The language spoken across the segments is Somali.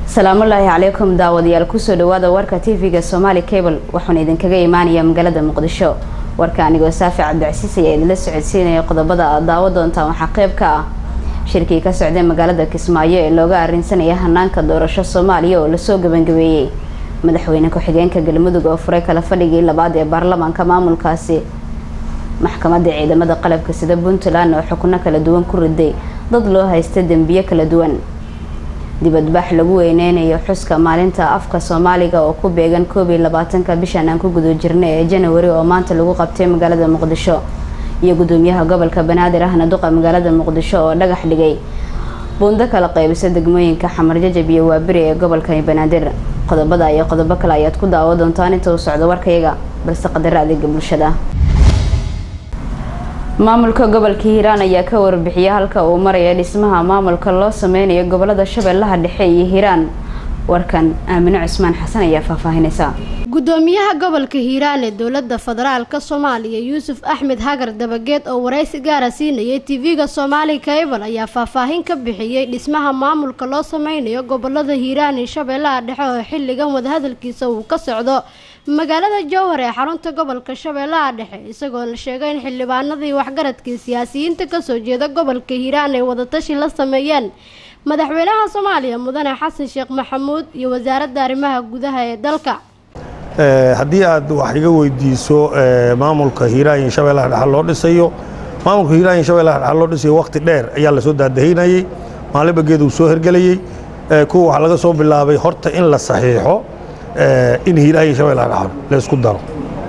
salaamullaahi calaykum daawadayaal kusoo dhawaada warka tv-ga somaali cable waxaana idinkaga imaanaya magaalada muqdisho warka anigoo saafi cabdicasiis ayaa idinla socodsiinaya qodobada aad daawo doontaan waxaa qeyb ka ah shirkii ka socday magaalada kismaayo ee looga arrinsanaya hanaanka doorasho soomaaliya oo lasoo gebangabeeyey madaxweyne ku-xigeenka galmudug oo furay kala fadhigii labaad ee baarlamaanka maamulkaasi maxkamadda ciidamada qalabka sida puntland oo xukno kala duwan ku riday dad loo haysta dembiyo kala duwan dibadbax lagu weyneynayo xuska maalinta afka soomaaliga oo ku beegan koob iyo labaatanka bishan aan ku guda jirnay ee janawari oo maanta lagu qabtay magaalada muqdisho iyo gudoomiyaha gobolka banaadir ahna duqa magaalada muqdisho oo dhagax dhigay buundo kala qaybisa degmooyinka xamarjajab iyo waaberi ee gobolkani banaadir qodobada iyo qodobo kale ayaad ku daawo doontaan inta uu socdo warkayaga balse qadaro adeega bulshada maamulka gobolka hiiraan ayaa ka warbixiyay halka uu maraya dhismaha maamulka loo sameynayo gobolada shabeellaha dhexe iyo hiiraan warkan aamino cusmaan xasan ayaa faahfaahinaysa gudoomiyaha gobolka hiiraan ee dowlada federaalka soomaaliya yuusuf axmed hagar dabageed oo waraysi gaara siinayay tv-ga soomaali kaybal ayaa faahfaahin ka bixiyey dhismaha maamulka loo sameynayo gobolada hiiraan iyo shabeellaha dhexe oo xilligan wadahadalkiisa uu ka socdo magaalada jowhar ee xarunta gobolka shabeellaha dhexe isagoona sheegay in xildhibaanadii waxgaradkii siyaasiyiinta kasoo jeeda gobolka hiiraan ay wadatashi la sameeyeen madaxweynaha soomaaliya mudane xasan sheekh maxamuud iyo wasaaradda arrimaha gudaha ee dalka haddii aad wax iga weydiiso maamulka hiiraan iyo shabeellaha dhexe loo dhisayo maamulka hiiraan iyo shabeellaha dhexe loo dhisayo waqti dheer ayaa lasoo daadahinayey maalinba geed uu soo hergelayey kuwa waxaa laga soo bilaabay horta in la saxiixo in hiiraan iyo shabeellaha dhexe laysku daro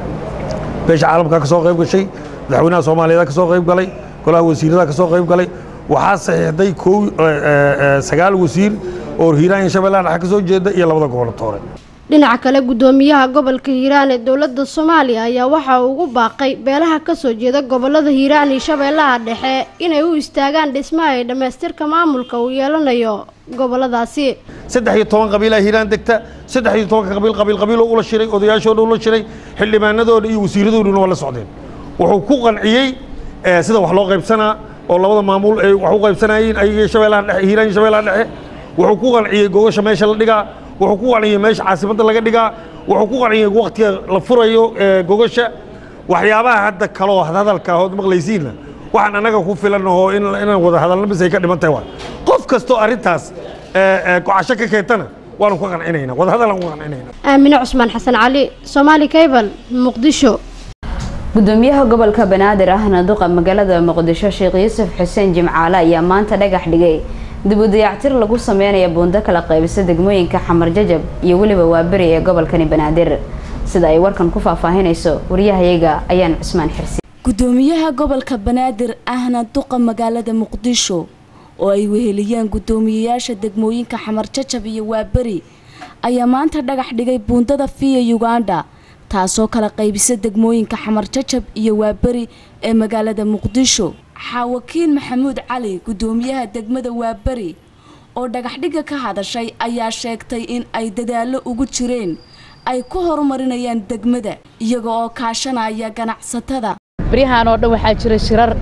beesha caalamka ka soo qayb gashay madaxweynaha soomaaliyeed ka soo qayb galay golaha wasiirada ka soo qayb galay waxaa saxiixday kow sagaal wasiir oo hiiraan iyo shabeellaha dhexe ka soo jeeda iyo labada gobolatoore dhinaca kale gudoomiyaha gobolka hiiraan ee dowlada soomaaliya ayaa waxa uu ugu baaqay beelaha kasoo jeeda gobolada hiiraan iyo shabeellaha dhexe inay u istaagaan dhismaha ee dhammaystirka maamulka uu yeelanayo goboladaasi saddex iyo toban qabiilaa hiiraan degta saddex iyo tobanka qabiil qabiil qabiiloo ula shiray odayaashooda ula shiray xildhibaanadooda iyo wasiiradooduna waa la socdeen wuxuu ku qanciyey sida wax loo qaybsanaa oo labada maamul ay wax u qaybsanayeen ayaga shabeellaha dhexe hiiraan iyo shabeellaha dhexe wuxuu ku qanciyey gogasha meesha la dhigaa wuxuu ku qanciyey meesha caasimadda laga dhigaa wuxuu ku qanciyey waktiga la furayo gogasha waxyaabaha hadda kaloo hadalka ood maqlaysiinna waxaan annaga ku filan oo inaan wada hadalna bis ay ka dhiman tahay waa qof kastoo arrintaas gocasho ka keentana waanu ka qancinayna wada hadalaan ku qancinayna aamine cusmaan xasan cali soomaali cable muqdisho gudoomiyaha gobolka banaadir ahna duqa magaalada muqdisho sheekh yuusuf xuseen jimcaale ayaa maanta dhagax dhigay dib u dayactir lagu sameynaya buundo kala qaybisa degmooyinka xamar jajab iyo weliba waaberi ee gobolkani banaadir sida ay warkan ku faahfaahinayso waryahayaga ayaan cusmaan xirsi gudoomiyaha gobolka banaadir ahna duqa magaalada muqdisho oo ay weheliyeen gudoomiyeyaasha degmooyinka xamar jajab iyo waaberi ayaa maanta dhagax dhigay buundada fiya uganda taasoo kala qaybisa degmooyinka xamar jajab iyo waaberi ee magaalada muqdisho xaawakiin maxamuud cali gudoomiyaha degmada waaberi oo dhagaxdhigga ka hadashay ayaa sheegtay in ay dadaallo ugu jireen ay ku horumarinayaan degmada iyaga oo kaashanaya ganacsatada baryahan oo dhan waxaa jira shirar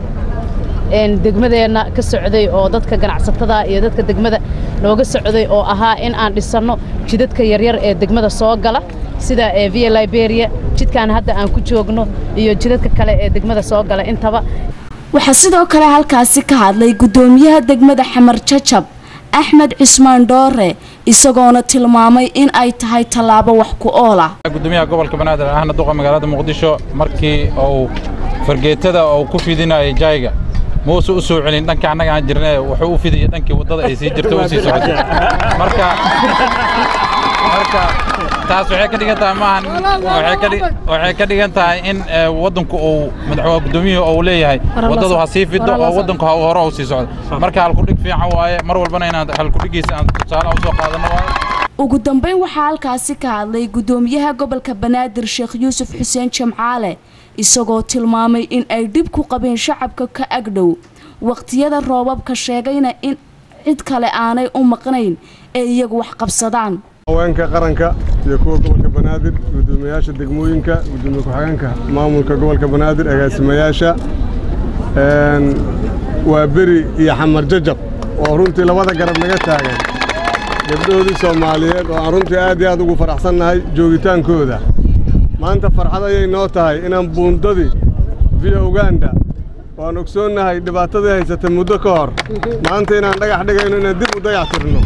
degmadeenna ka socday oo dadka ganacsatada iyo dadka degmada nooga socday oo ahaa in aan dhisanno jidadka yaryar ee degmada soo gala sida via liberia jidkan hadda aan ku joogno iyo jidadka kale ee degmada soo gala intaba waxaa sidoo kale halkaasi ka hadlay gudoomiyaha degmada xamar jajab axmed cismaan dhoore isagoona tilmaamay in ay tahay tallaabo wax ku ool ah gudoomiyaha gobolka banaadir ahna duqa magaalada muqdisho markii uu fargeetada uu ku fidinayay jayga muuse u soo celin dhanka annaga aan jirnay wuxuu u fidiyay dhankii waddada ay sii jirto u sii socotay marka marka taas waxay ka dhigan tahay maahan waxay ka dhigan tahay in waddanku uu madaxweyne gudoomiyuhu uu leeyahay waddadu ha sii fido oo waddanku ha hore u sii socdo marka halkudhig fiican waaye mar walbana inaan halkudhigiisa aan tusaale u soo qaadano waaye ugu dambeyn waxaa halkaasi ka hadlay gudoomiyaha gobolka banaadir sheekh yuusuf xuseen jamcaale isagoo tilmaamay in ay dhib ku qabeen shacabka ka agdhow waqtiyada roobabka sheegayna in cid kale aanay u maqnayn ee iyagu wax qabsadaan haweenka qaranka iyo kuwa gobolka banaadir gudoomiyayaasha degmooyinka gudoomiye ku-xigeenka maamulka gobolka banaadir agaasimayaasha waa beri iyo xamar jajab oo runtii labada garab naga taagan gabdhahoodii soomaaliyeed oo aan runtii aad iyo aad ugu faraxsannahay joogitaankooda maanta farxad ayay noo tahay inaan buundadii via uganda waan ogsoonnahay dhibaatadii haysatay muddo ka hor maanta inaan dhagax dhigayno inaan dib u dayac tirno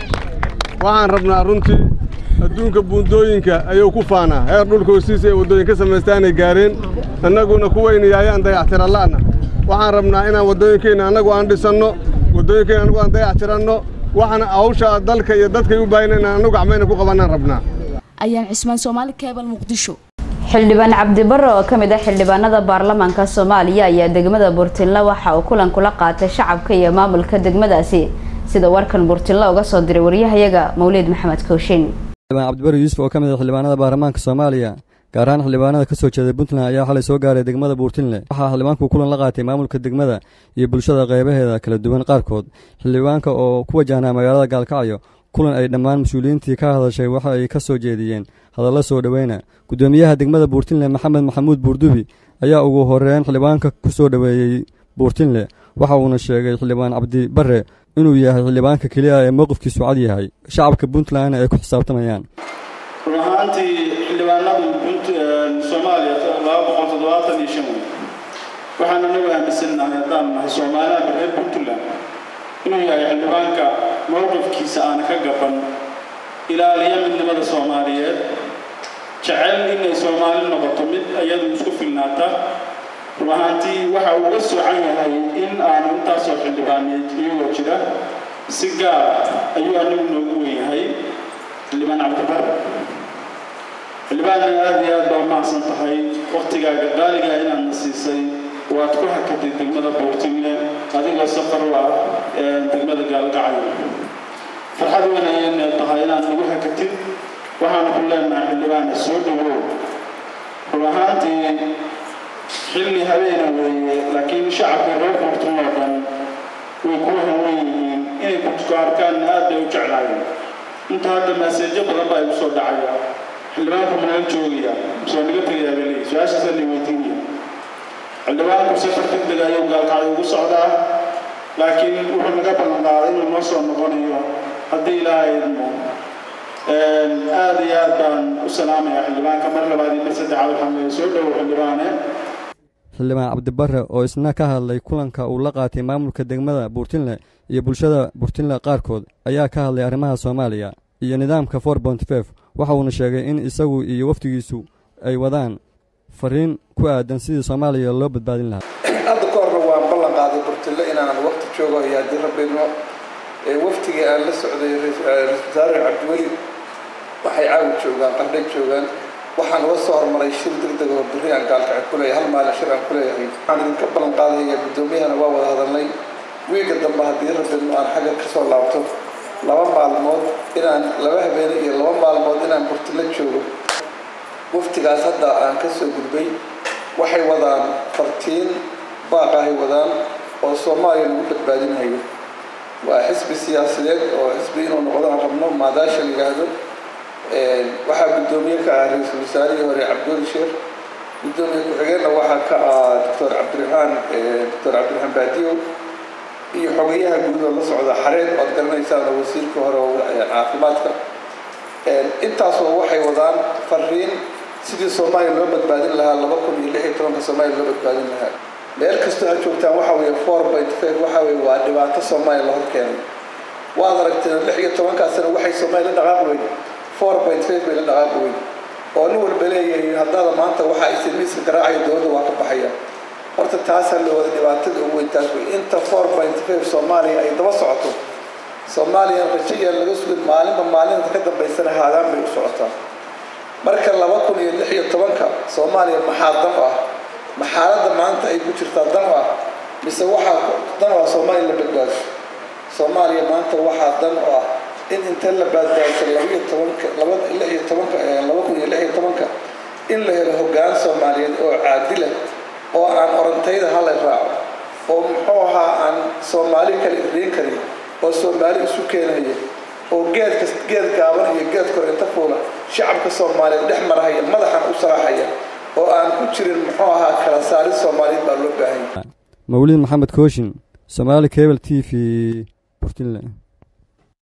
waxaan rabnaa runtii adduunka buundooyinka ayuu ku faanaa heer dhulka hoostiisa ee waddooyin ka samaystaanay gaareen annaguna kuwaynayaayaan dayactiralla'na waxaan rabnaa inaan waddooyinkeenna annagu aan dhisanno waddooyinkeenna annagu aan dayac tiranno waxaana hawsha dalka iyo dadkay u baahan inaan annagu gacmayna ku qabannaan rabnaa ayaan cismaan soomaali keebal muqdisho xildhibaan cabdibare oo ka mid ah xildhibaanada baarlamaanka soomaaliya ayaa degmada burtinle waxa uu kulan kula qaatay shacabka iyo maamulka degmadaasi sida warkan burtinle uga soo diray waryahayaga mawliid maxamed kooshin xildhibaan cabdibare yuusuf oo ka mid ah xildhibaanada baarlamaanka soomaaliya gaar ahaan xildhibaanada ka soo jeeday puntland ayaa xalay soo gaaray degmada buurtinle waxaa xildhibaanku kulan la qaatay maamulka degmada iyo bulshada qeybaheeda kala duwan qaarkood xildhibaanka oo ku wajahnaa magaalada gaalkacyo kulan ay dhammaan mas-uuliyiintii ka hadashay waxa ay ka soo jeediyeen hadallo soo dhoweyna guddoomiyaha degmada buurtinle maxamed maxamuud buurdubi ayaa ugu horeyn xildhibaanka ku soo dhoweeyey buurtinle waxa uuna sheegay xildhibaan cabdibare inuu yahay xildhibaanka keliya ee mowqifkiisu cad yahay shacabka puntlandna ay ku xisaabtamayaan run ahaantii xildhibaanadu soomaaliya laba boqol toddobaatan iyo shan wey waxaan anagu aaminsannahay haddaan nahay soomaalida reer puntland inuu yahay xildhibaanka mowqifkiisa aana ka gaban ilaaliya midnimada soomaaliyeed jecel inay soomaali noqoto mid iyadu isku filnaata run ahaantii waxa uu uga soocan yahay in aanu intaasoo xildhibaaneed iyagoo jira si gaar ayuu anagu noogu weyahay xildhibaan cabdibar xildhibaanna aada iyo aad baa mahadsan tahay waktigaaga qaaligaa inaadna siisay waad ku hakatay degmada buurtinle adigoo safar u ah degmada gaalgacyo farxad weyn ayayna tahay inaad nagu hakatid waxaanu ku leenahay xildhibaana soo dhawow run ahaantii xilli habeena weeye laakiin shacabka reer buurtin oo dhan way ku hawan yihiin inay ku arkaanna aad bay u jeclaayeen inta hadda maaseejo badan baa igu soo dhacaya xildhibaanku manala joogaya soo naga tegayaa bay leeyihi su-aashaasa la weydiinaya xildhibaanku safar degdeg ayuu gaalkacyo ugu socdaa laakiin wuxuu naga ballan qaaday inuu noo soo noqonayo haddii ilaahay idmo aada iyo aad baan u salaamaya xildhibaanka mar labaad iyo mar saddexaad waxaan leeyahay soo dhowow xildhibaane xildhibaan cabdibare oo isna ka hadlay kulanka uu la qaatay maamulka degmada buurtinle iyo bulshada buurtinle qaarkood ayaa ka hadlay arrimaha soomaaliya iyo nidaamka for bontifef waxa uuna sheegay in isagu iyo wafdigiisu ay wadaan fariin ku aadan sidii soomaaliya loo badbaadin lahaa hadda ka horna waan ballan qaaday burtille inaan waqti joogo iyo haddii rabbayno waftigii aan la socday ra-isul wasaare cabdiweli waxay caawi joogaan qardhay joogaan waxaan uga soo hormaray shir degdeg oo berri aan gaalkacay ku leeyahay hal maalin shir aan ku leeyahay waxaan idinka ballan qaadaya guddoomiyahana waa wada hadalnay wiiga dambe haddii rabbayno aan xagga ka soo laabto laba maalmood inaan laba habeene iyo laba maalmood inaan burtille joogo waftigaas hadda aan ka soo gudbay waxay wadaan fartiin baaqahay wadaan oo soomaaliya lagu badbaadinayo waa xisbi siyaasadeed oo xisbi inuu noqdo aan rabno maadaasha la yidhaahdo waxaa guddoomiye ka ah ra-iisul wasaarihii hore cabdiweli sheekh guddoomiye ku-xigeenna waxaa ka ah doctor cabdiraxmaan doctor cabdiraxmaan baadiyo iyo xogeyaha guudoo la socda xareed oad garanaysaan wasiirka hore caafimaadka intaasoo waxay wadaan fariin sidii soomaaliya loo badbaadin lahaa laba kun iyo lix iyo tobanka soomaaliya loo badbaadin lahaa meel kastoo aad joogtaan waxa weeye four point five waxa weeye waa dhibaato soomaaliya la hor keenay waad aragteen lix iyo tobankaa sano waxay soomaaliya la dhaqaaqi weyn four point five bay la dhaqaaqi weyn oo nin walba leeyahay haddaada maanta waxa ay silmiiska garaacaya dowladda waa ka baxaya horta taasaa la wada dhibaatada ugu weyn taas wey inta four point five soomaaliya ay daba socoto soomaaliya rajayaan laga sugin maalinba maalinta ka dambaysana haadaan bay u socotaa marka laba kun iyo lix iyo tobanka soomaaliya maxaa dan u ah maxaaladda maanta ay ku jirtaa dan u ah mise waxaa dan u ah soomaaliya la badbaadiso soomaaliya maanta waxaa dan u ah in inta la badbaadiso labaiyo tobanka laba lix iyo tobanka laba kun iyo lix iyo tobanka in la helo hoggaan soomaaliyeed oo caadila oo aan orantayda hala raaco oo muxuu ahaa aan soomaali kale irriin karin oo soomaali isu keenaya oo geedka geed gaaban iyo geed kor inta fuula shacabka soomaaliyeed dhex marahaya madaxan u salaaxaya oo aan ku jirin muxuu ahaa kala saarid soomaaliyeed baa loo baahan yahay mawlid maxamed kooshin somaali cable t v burtinle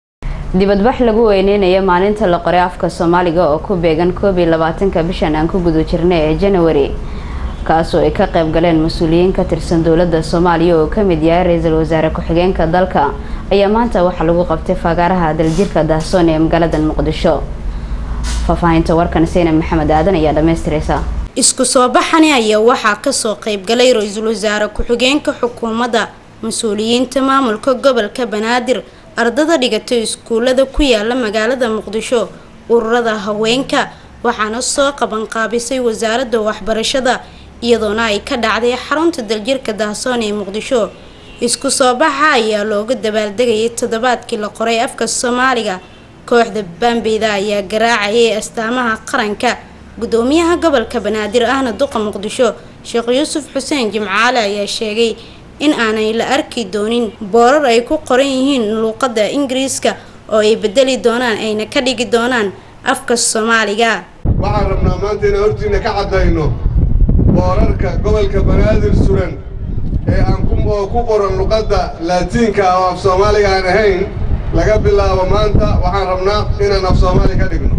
dibadbax lagu weyneynayo maalinta la qoray afka soomaaliga oo ku beegan koob iyo labaatanka bishan aan ku guda jirnay ee janawari kaasoo ay ka qayb galeen mas-uuliyiin ka tirsan dowladda soomaaliya oo kamid yahay ra-iisul wasaare ku-xigeenka dalka ayaa maanta waxaa lagu qabtay fagaaraha daljirka daahsoon ee magaalada muqdisho faahfaahinta warkan seyna maxamed aadan ayaa dhamaystiraysa isku soo baxani ayaa waxaa kasoo qaybgalay ra-iisul wasaare ku-xigeenka xukuumadda mas-uuliyiinta maamulka gobolka banaadir ardada dhigatay iskuulada ku yaala magaalada muqdisho ururada haweenka waxaana soo qabanqaabisay wasaaradda waxbarashada iyadoona ay ka dhacday xarunta daljirka daahsoon ee muqdisho isku soo baxa ayaa looga dabaaldegayay toddobaadkii la qoray afka soomaaliga kooxda baambeyda ayaa garaacayay astaamaha qaranka gudoomiyaha gobolka banaadir ahna duqa muqdisho sheekh yuusuf xuseen jimcaale ayaa sheegay in aanay la arki doonin boorar ay ku qoran yihiin luuqadda ingiriiska oo ay bedeli doonaan ayna ka dhigi doonaan afka soomaaliga waxaan rabnaa maanta inaan hortiina ka caddayno boorarka gobolka banaadir suran ee aan oo ku qoran luqadda laatiinka oo af soomaaliga aan ahayn laga bilaabo maanta waxaan rabnaa inaan af soomaali ka dhigno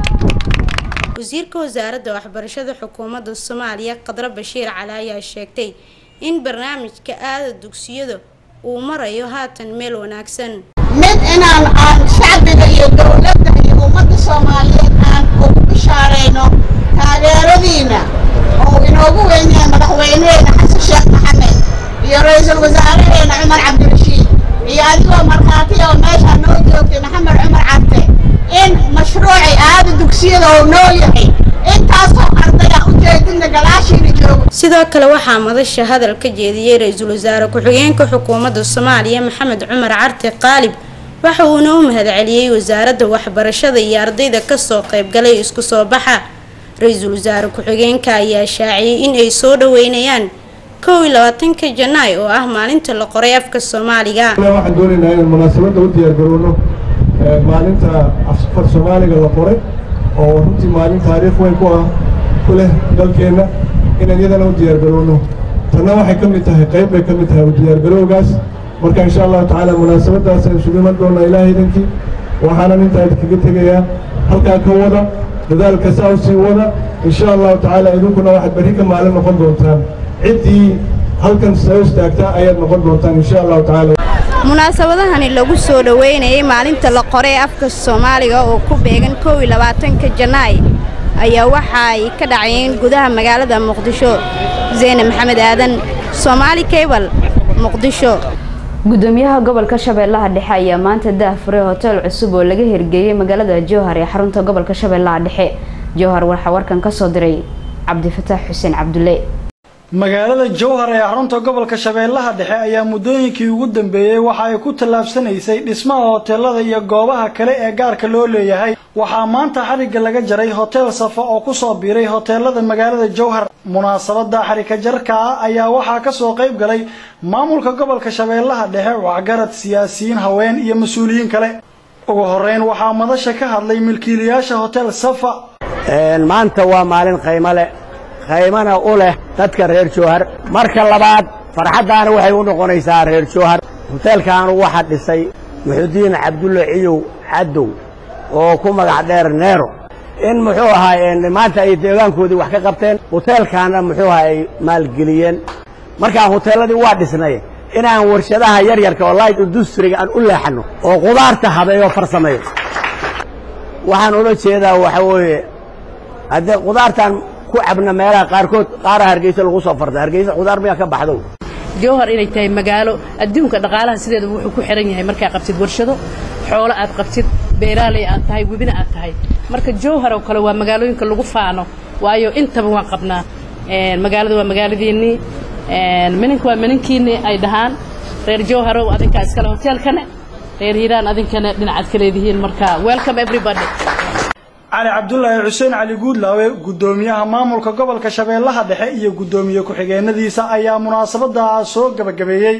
wasiirka wasaaradda waxbarashada xukuumadda soomaaliya qadro bashiir cali ayaa sheegtay in barnaamijka aada dugsiyada uu marayo haatan meel wanaagsan mid inaan aan shacbiga iyo dowladda iyo ummadda soomaaliyeed aan ugu bishaarayno taageeradiina oo inoogu weynyahay madaxweyneheena xasan sheekh maxamed iyo ra-iisul wasaareheena cumar cabdirashiid iyo adigoo markhaati oo meeshaa noo joogtay maxamed cumar cabde in mashruucay aada dugsiyada oo nool yahay intaasoo ardaya ujeedinna galaashiina joogo sidoo kale waxaa madasha hadal ka jeediyey ra-iisul wasaare ku-xigeenka xukuumadda soomaaliya maxamed cumar carte qaalib waxa uuna u mahadceliyey wasaaradda waxbarashada iyo ardayda kasoo qaybgalay isku soo baxa ra-iisul wasaare ku-xigeenka ayaa shaaciyey in ay soo dhaweynayaan kow iyo labaatanka janaay oo ah maalinta la qoray afka soomaaliga waxaan doonaynaa inaan munaasabadda u diyaargarowno maalinta afar soomaaliga la qoray oo runtii maalin taariikh weyn ku ah ku leh dalkeenna inaan iyadana u diyaargarowno tanna waxay ka mid tahay qayb bay ka mid tahay u diyaargarowgaas marka insha allahu tacaala munaasabaddaas aan isugu iman doonaa ilaahay idankii waxaanan intaa idinkaga tegayaa halkaa ka wada dadaalka saa u sii wada insha allahu tacaala idinkuna waxaad berri ka maalin noqon doontaan ciddii halkan soo istaagtaa ayaad noqon doontaan insha allahu tacaala munaasabadahani lagu soo dhaweynayay maalinta la qoray afka soomaaliga oo ku beegan kow iyo labaatanka janaay ayaa waxa ay ka dhacayeen gudaha magaalada muqdisho zeyne maxamed aadan soomaali cable muqdisho gudoomiyaha gobolka shabeellaha dhexe ayaa maanta daahfuray hotel cusub oo laga hirgeeyey magaalada jowhar ee xarunta gobolka shabeellaha dhexe jowhar waxaa warkan ka soo diray cabdifataax xuseen cabdulle magaalada jowhar ee xarunta gobolka shabeellaha dhexe ayaa muddooyinkii ugu dambeeyey waxa ay ku tallaabsanaysay dhismaha hoteelada iyo goobaha kale ee gaarka loo leeyahay waxaa maanta xarigga laga jaray hotel safa oo kusoo biiray hoteelada magaalada jowhar munaasabada xarika jarka ah ayaa waxaa kasoo qayb galay maamulka gobolka shabeellaha dhexe waxgarad siyaasiyiin haween iyo mas-uuliyiin kale ugu horeyn waxaa madasha ka hadlay milkiilayaasha hotel safa maanta waa maalin qaymo leh qaymana u leh dadka reer jowhar marka labaad farxaddaana waxay u noqonaysaa reer jowhar hoteelkaanu waxaa dhisay muxudiin cabdulle ciyow cadow oo ku magac dheer neero in muxuu ahaa maanta ay deegaankoodii wax ka qabteen hoteelkaana muxuu ahaa ay maalgeliyeen markaa hoteelladii waa dhisnay inaan warshadaha yaryarka oo light industriga aan u leexanno oo qudaarta habeeyo farsameeyo waxaan ula jeedaa waxa weeye haddee qudaartan ku cabna meelaha qaarkood qaara hargeysa lagu soo farta hargeysa qudaar miyaa ka baxdo jowhar inay tahay magaalo adduunka dhaqaalaha sideeda wuxuu ku xiran yahay markaa qabtid warshado xoolo aad qabtid beeraaley aad tahay webina aad tahay marka jowhar oo kale waa magaalooyinka lagu faano waayo intaba waan qabnaa magaalada waa magaaladiinnii minanka waa minankiinnii ay dhahaan reer jowharow adinkaa iskale hoteelkane reer hiiraan adinkana dhinacaad ka leedihiin marka welcome everybody cali cabdulaahi xuseen cali guudlaawe gudoomiyaha maamulka gobolka shabeellaha dhexe iyo gudoomiye ku-xigeenadiisa ayaa munaasabada soo gabagabeeyey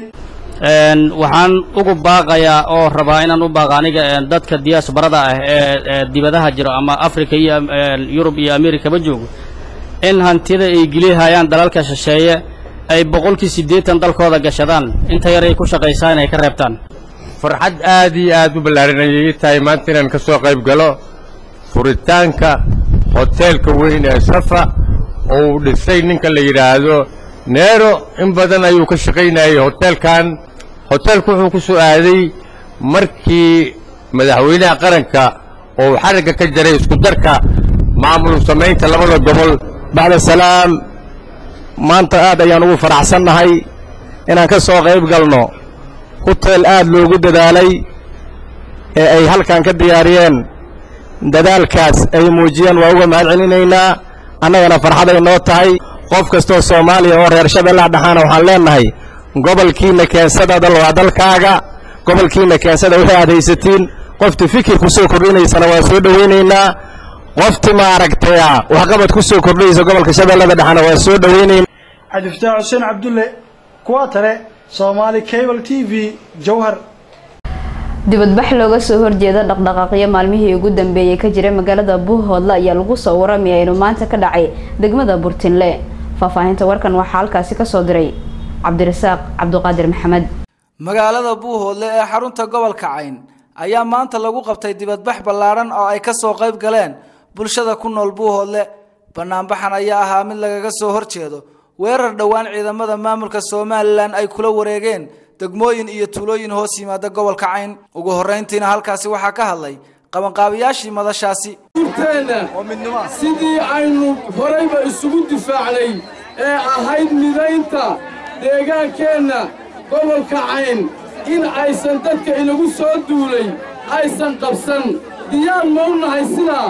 waxaan ugu baaqayaa oo rabaa inaan u baaqa aniga dadka diyaasbarada ah ee dibadaha jiro ama africa iyo yurub iyo amerikaba joogo in hantida ay gelihayaan dalalka shisheeye ay boqolkii siddeetan dalkooda gashadaan inta yar ay ku shaqaysaan inay ka reebtaan farxad aad iyo aad u ballaaran ayay ii tahay maanta inaan ka soo qayb galo furitaanka hoteelka weyn ee safa oo uu dhisay ninka la yidhaahdo neero in badan ayuu ka shaqaynayay hoteelkan hoteelku wuxuu ku soo aaday markii madaxweynaha qaranka oo uu xarigga ka jaray isku darka maamul samaynta labada gobol bacda salaam maanta aad ayaan ugu faraxsannahay inaan ka soo qayb galno huteel aad loogu dadaalay ee ay halkan ka diyaariyeen dadaalkaas ay muujiyeen waa uga mahad celinaynaa annagana farxaday noo tahay qof kastoo soomaaliya oo reer shabeellaha dhaxaana waxaan leennahay gobolkiinna keensada dal waa dalkaaga gobolkiinna keensada wixii aad haysatiin qofti fikir ku soo kordhinaysana waa soo dhowaynaynaa qofti maaragtaya waxqabad ku soo kordhinaysa gobolka shabeellada dhexana waa soo dhowaynaynaa cabdifataax xuseen cabdulle kuwa tale soomaali cable t v jowhar dibadbax looga soo horjeeda dhaqdhaqaaqyo maalmihii ugu dambeeyey ka jiray magaalada buuhoodle ayaa lagu soo waramaya inuu maanta ka dhacay degmada burtinle faahfaahinta warkan waxaa halkaasi kasoo diray cabdirasaaq cabduqaadir maxamed magaalada buuhoodle ee xarunta gobolka cayn ayaa maanta lagu qabtay dibadbax ballaaran oo ay ka soo qayb galeen bulshada ku nool buuhoodle banaanbaxan ayaa ahaa mid lagaga soo horjeedo weerar dhowaan ciidamada maamulka somalilan ay kula wareegeen degmooyin iyo tuulooyin hoos yimaada gobolka cayn ugu horrayntiina halkaasi waxaa ka hadlay qabanqaabiyaashii madashaasi sidii aynu horayba isugu difaacnay ee ahayd midaynta deegaankeenna gobolka cayn in aysan dadka inagu soo duulay aysan qabsan diyaar ma u nahay sidaa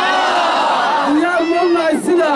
diyaar ma u nahay sidaa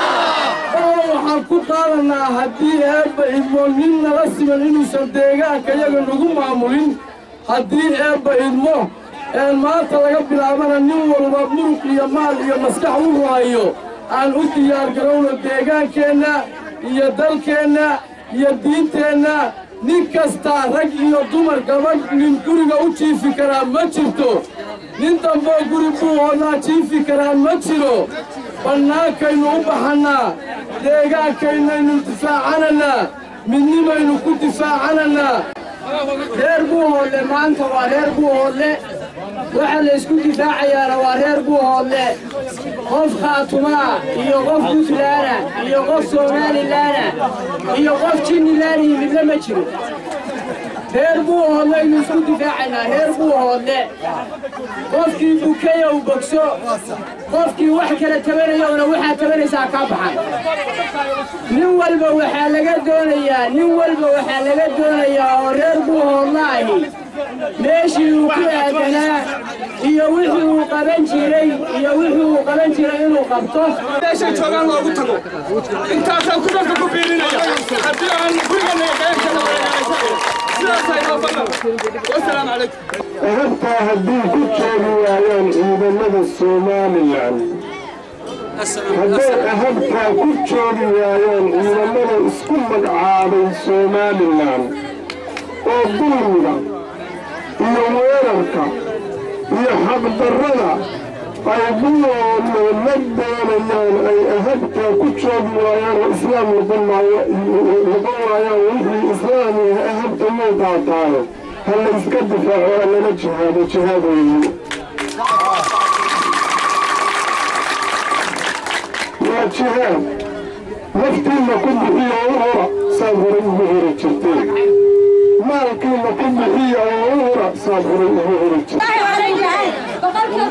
oo waxaan ku qaadannaa haddii eebba idmo nin nala siman inuusan deegaanka yaga nagu maamulin haddii eebba idmo een maanta laga bilaabana nin walba muruq iyo maal iyo maskax u raayo aan u diyaargarowno deegaankeenna iyo dalkeenna iyo diinteenna nin kastaa rag iyo dumar gabadh nin guriga u jiifi karaa ma jirto nin damboo guri buuhoodnaa jiifi karaa ma jiro bannaankaynu u baxannaa deegaankaynaynu difaacanannaa midnimaynu ku difaacanannaa reer buuhoodle maanta waa reer buuhoodle waxa la isku difaacayaana waa reer buuhoodle qof khaatumaa iyo qof puntlaana iyo qof somalilaana iyo qof jinilaana yimidna ma jiro reer buuhoodlaynu isku difaacaynaa reer buuhoodle qofkii bukayow bogso qofkii wax kala tabanayowna waxaad tabanaysaa kaa baxan nin walba waxaa laga doonayaa nin walba waxaa laga doonayaa oo reer buuhoodla ahi meeshii uu ku aadanaa iyo wixii uu qaban jiray iyo wixii uu qaban jiray inuu qabto meeshay joogaan loogu tago intaasaan ku dadka ku biirinaya haddii aan gurigana qeybkana sidaasay noo ballan wasalaamu calaykum ehabtaa haddii ku joogi waayaan ciidamada somalilan hadday ahabtaa ku joogi waayaan ciidamada isku magacaabay somalilan oo dulmiga iyo weerarka iyo xaqdarrada ay buwoodle la doonayaan ay ahabtaa ku joogi waayaan oo islaam noqon waayaan wixii islaamiga ahabta muu qaataayo ha la iska difaaco ha lala jihaado jihaad weeye waa jihaad naftiinna ku bixiya oo u hora saad horay ugu hori jirteen maalkiinna ku bixiya oo u hora saad horay ugu hori jirteen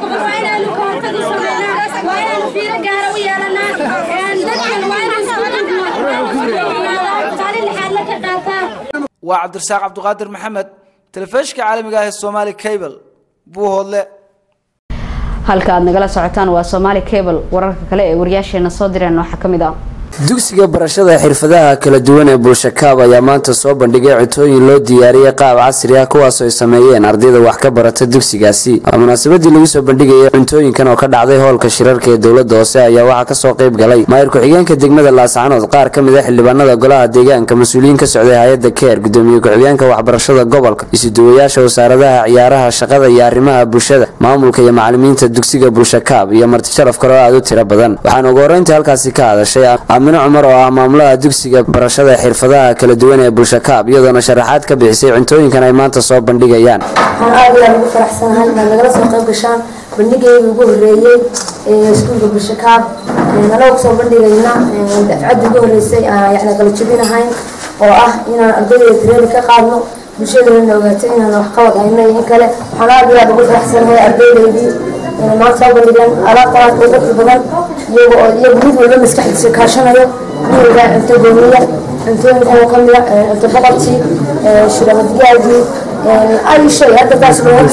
waa cabdirasaaq cabduqaadir maxamed telefishinka caalamiga ah ee somaali cable buuhoodle halka aad nagala socotaan waa somaali cable wararka kale ee wariyaasheena soo direen waxaa kamid ah dugsiga barashada xirfadaha kala duwan ee bulshakaab ayaa maanta soo bandhigay cutooyin loo diyaariyey qaab casri ah kuwaasoo ay sameeyeen ardayda wax ka barata dugsigaasi munaasabadii lagu soo bandhigayay cuntooyinkan oo ka dhacday hoolka shirarka ee dowladda hoose ayaa waxaa kasoo qayb galay maayir ku-xigeenka degmada laascanood qaar ka mid a xildhibaanada golaha deegaanka mas-uuliyiin ka socday hay-adda keer gudoomiye ku-xigeenka waxbarashada gobolka isuduwayaasha wasaaradaha ciyaaraha shaqada iyo arrimaha bulshada maamulka iyo macalimiinta dugsiga bulshakaab iyo marti sharaf kale oo aad u tiro badan waxaana ugu horreyntii halkaasi ka hadashay aamine cumar oo ah maamulaha dugsiga barashada xirfadaha kala duwan ee bulshakaab iyadoona sharaxaad ka bixisay cuntooyinkan ay maanta soo bandhigayaan waxaan aad iyo aad ugu faraxsanahay inaad nagala soo qayb gashaan bandhigeydii ugu horreeyey ee iskuulka bulshakaab anagoo kusoo bandhigayna dafcaddii ugu horreysay aan yacni qalajabinahayn oo ah inaan ardayda tireeni ka qaadno bulshadana ogaato inaan wax qabad hayno iyo in kale waxaan aad iyo aad ugu faraxsanahay ardaydaydii maanta soo bandhigeen alaabtaas oo dadka badan iyago oo iyagu mid walba maskaxdiisa kaashanayo mid walba cunto goomiya cuntooyinkan oo kamid a cunto boqortii shirabadgaagii ay shay hadda taas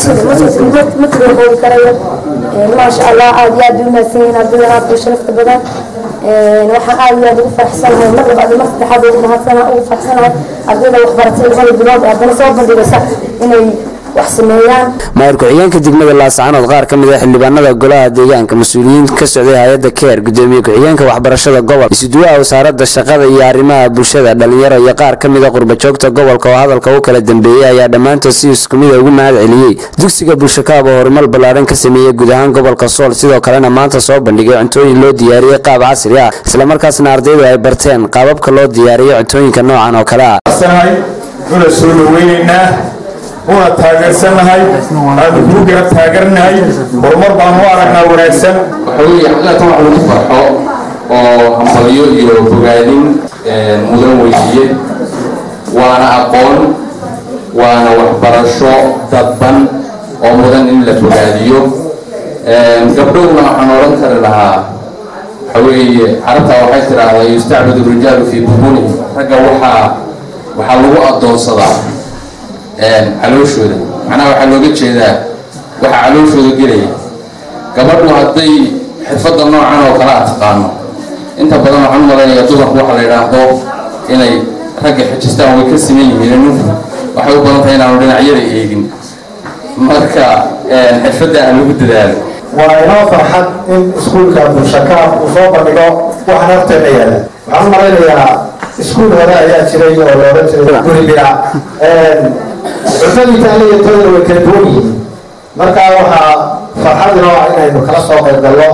ma tiro qoodi karayo maasha allah aad iyo aad u mahadsan yihiin ardaydan aad u sharafta badan waxaan aad iyo aad ugu faraxsanahay mar labaad iyo mar saddexaad ugu mahadsana ugu faraxsanahay ardayda waxbaratay labada bilood ee haddana soo bandhigaysa inay wax sameeyaan maayir ku-xigeenka degmada laascaanood qaar ka mid ah xildhibaanada golaha deegaanka mas-uuliyiin ka socday hay-adda keer gudoomiye ku-xigeenka waxbarashada gobol isuduwaha wasaaradda shaqada iyo arrimaha bulshada dhalinyaro iyo qaar ka mid a qurbajoogta gobolka oo hadalka u kala dambeeyey ayaa dhammaantood si isku mida ugu mahad celiyey dugsiga bulshakaab oo horumar ballaadhan ka sameeyey guud ahaan gobolka sool sidoo kalena maanta soo bandhigay cuntooyin loo diyaariyey qaab casri ah islamarkaasna ardaydu ay barteen qaababka loo diyaariyo cuntooyinka noocan oo kale ah una soo dhaweynaynaa una taageersanahay aanu kuu garab taageernahay horumar baanu u aragnaa wanaagsan waxa weeye xaqiiqatan wax lagu farxo oo hambalyo iyo bogaadin mudan weydiye waana aqoon waana waxbarasho dadban oo mudan in la bogaadiyo gabdhowna waxaan odhan kari lahaa waxa weeye carabtaa waxay tidhaahdaa yustacbadu rijaalu fii bubuni ragga waxaa waxaa lagu addoonsadaa calooshooda macnaha waxaa looga jeedaa waxa calooshooda gelaya gabadhu hadday xirfadda noocan oo kale a taqaano inta badan waxaan u malaynayaa dumarku waxa la yidhaahdo inay ragga xijistaan way ka siman yihiin ninku waxay u badan tahay inaanu dhinacyada eegin marka xirfadda aan lagu dadaalo waa inoo farxad in iskuulka bulshakaab uu soo bandhigo waxaan horteena yaala waxaan u malaynayaa iskuul hore ayaa jiray oo looga jiray guri bira cuntadii taale iyo tooda way kala duwan yihiin marka waxaa farxad inoo ah inaynu kala soo qayb galno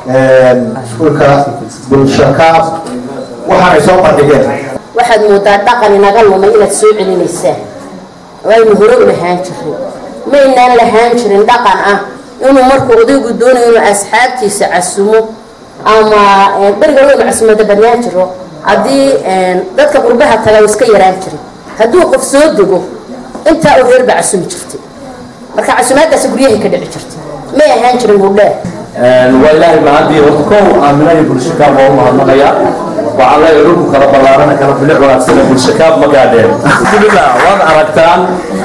iskuulka bulshakaab waxaanay soo bandhigeen waxaad moodaa dhaqan inaga lumay inaad soo celinaysaa waynu hore u lahaan jirin maynaan lahaan jirin dhaqan ah inuu markuu odaygu doonayo inuu asxaabtiisa casumo ama beriga waynu casumada badnaan jiro haddii dadka qurbaha taga iska yaraan jiray hadduu qof soo dego intaa oo reer baa casumi jirtay marka casumaadaasi guryahay ka dhici jirtay may ahaan jirin hudheer waa ilaahay mahadii horta kow aamina iyo bulshakaab waa u mahadnaqaya waxaan leeyahay dhulku kala ballaarana kala bilic wanaagsan bulshakaab ma gaadheen alxamdulilah waad aragtaan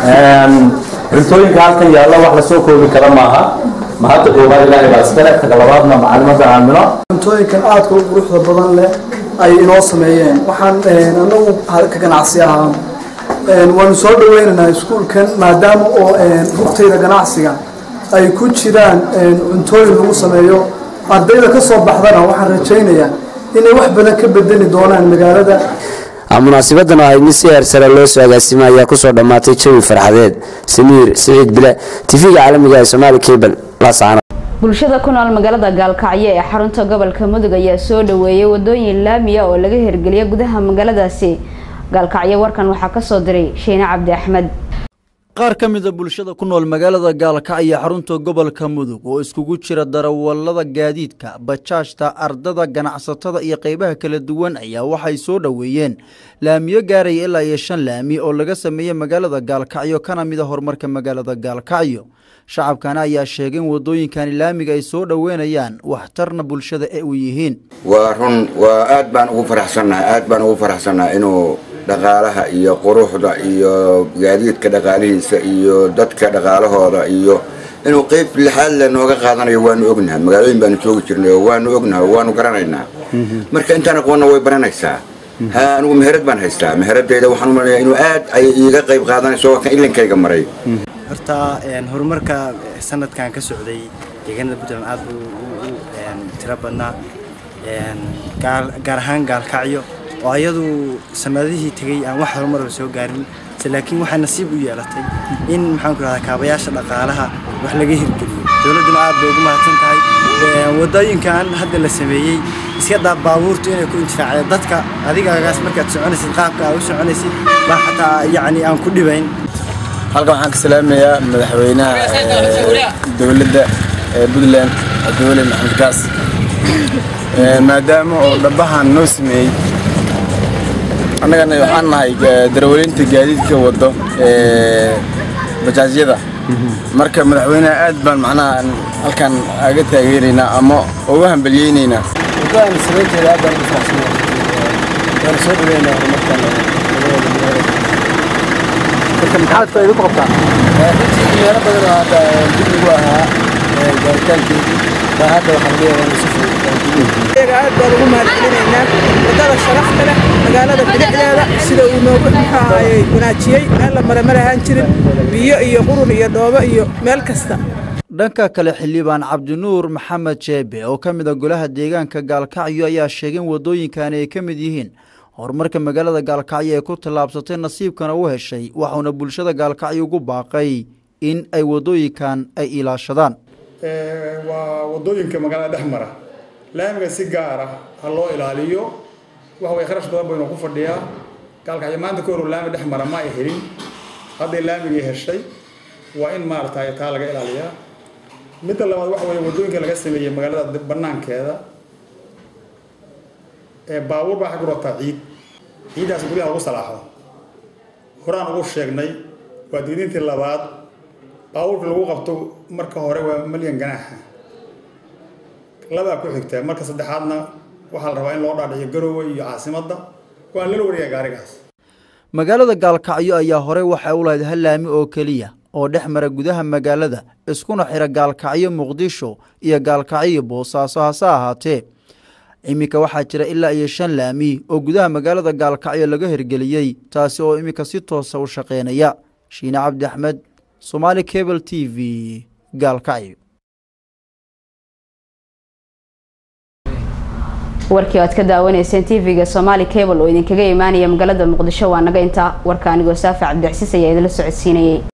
cuntooyinka halkan yaalla wax lasoo koobi kara maaha mahadda koobaad ilaahay baa iskale taga labaadna macalimada aamino cuntooyinkan aadka u quruxda badan leh ay inoo sameeyeen waxaan anagu ka ganacsi ahaan waanu soo dhaweynaynaa iskuulkan maadaama oo rugtayda ganacsiga ay ku jiraan cuntooyin lagu sameeyo ardayda ka soo baxdana waxaan rajaynayaa inay wax badan ka bedeli doonaan magaalada munaasibadan oo ahayd mid si heer sare loo soo agaasimay ayaa kusoo dhammaatay jawi farxadeed samiir siciid bile tifiga caalamiga ee somaali cable laascaano bulshada ku nool magaalada gaalkacyo ee xarunta gobolka mudug ayaa soo dhaweeyay wadooyin laamiya oo laga hirgeliya gudaha magaaladaasi gaalkacyo warkan waxaa kasoo diray shiine cabdi axmed qaar ka mida bulshada ku nool magaalada gaalkacyo xarunta gobolka mudug oo iskugu jira darawallada gaadiidka bajaajta ardada ganacsatada iyo qeybaha kala duwan ayaa waxay soo dhoweeyeen laamiyo gaaraya ilaa iyo shan laami oo laga sameeyey magaalada gaalkacyo kana mida horumarka magaalada gaalkacyo shacabkana ayaa sheegay in wadooyinkani laamiga ay soo dhoweynayaan waxtarna bulshada ee u yihiin waa run waa aad baan ugu faraxsannahay aad baan ugu faraxsannahay inuu dhaqaalaha iyo quruxda iyo gaadiidka dhaqaalihiisa iyo dadka dhaqaalahooda iyo inuu qeyb lixaad le nooga qaadanayo waanu ognahay magaalooyin baanu joogi jirnay oo waanu ognahay oo waanu garanaynaa marka intaan aqoonna way baranaysaa ha anigu meherad baan haystaa meheradayda waxaan u malaya inuu aad ay iiga qayb qaadanayso waa kan ilinkayga maray horta horumarka sanadkan ka socday deegaanada puntland aad buu u tiro badnaa gaar ahaan gaalkacyo oo ayadu sanadihii tegey aan wax horumarba soo gaarin laakiin waxaa nasiib u yeelatay in maxaan ku rahdaa kaabayaasha dhaqaalaha wax laga hirgeliyo dowladduna aad bay ugu mahadsan tahay wadooyinkan hadda la sameeyey iska daa baabuurtu inay ku intifaacdo dadka adigagaas markaad soconaysid qaabka aad u soconaysid baa xataa yacni aan ku dhibayn halkan waxaan ka salaamayaa madaxweynaha dowladda puntland cabdiweli maxamed gaas maadaama oo dhabahan noo sameeyey annagana waxaan nahay darawalinta gaadiidka wado bajaajyada marka madaxweynaha aad baan macnaha halkan aga taageeraynaa ama uga hambelyeynaynaa waddadan samaynteeda aad baan ugu faraxsanahay waana soo dhaweynaa horumarkan marka maxaad faa'iido ku qabtaa runtii meelo badan oo hadda dib ugu ahaa gaaritaankeedii baa hadda waxaa laga yaabaa inuu si fudud iyaga aad baan ugu mahadcelinaynaa waddada sharafta leh magaalada bidixdeeda sida uu noogu muxuahayey wanaajiyey meel la mare ma lahaan jirin biyo iyo qurun iyo dhoobo iyo meel kasta dhanka kale xildhibaan cabdinuur maxamed jeebe oo ka mid a golaha deegaanka gaalkacyo ayaa sheegay in waddooyinkani ay ka mid yihiin horumarka magaalada gaalkacyo ee ku tallaabsatay nasiibkana u heshay waxauna bulshada gaalkacyo ugu baaqay in ay waddooyinkan ay ilaashadaan waa waddooyinka magaalada dhex mara laamiga si gaara ha loo ilaaliyo waxa way kharash badan baynu ku fadhiyaa gaalkacyo maanta ka hor laami dhex mara ma ay helin hadday laamigii heshay waa in maaragtay taa laga ilaaliyaa midda labaad waxa weeye waddooyinka laga sameeyey magaalada banaankeeda ee baabuur baa xag wataa ciid ciiddaas guryaha lagu salaaxo horaan ugu sheegnay waa diidintii labaad baabuurka lagu qabto marka hore waa malyan ganaaxa labaa ku xigta marka saddexaadna waxaa la rabaa in loo dhaadhiciyo garowe iyo caasimadda waan lala wariyaa gaarigaas magaalada gaalkacyo ayaa horey waxay u lahayd hal laami oo keliya oo dhex mara gudaha magaalada iskuna xira gaalkacyo muqdisho iyo gaalkacyo boosaaso hase ahaatee iminka waxaa jira ilaa iyo shan laami oo gudaha magaalada gaalkacyo laga hirgeliyey taasi oo iminka si toosa u shaqeynaya shiine cabdi axmed somaali cable t v gaalkacyo warkii o aad ka daawanayseen tv-ga somaali cable oo idinkaga imaanaya magaalada muqdisho waa naga intaa warka anigoo saafi cabdicasiis ayaa idinla socodsiinayay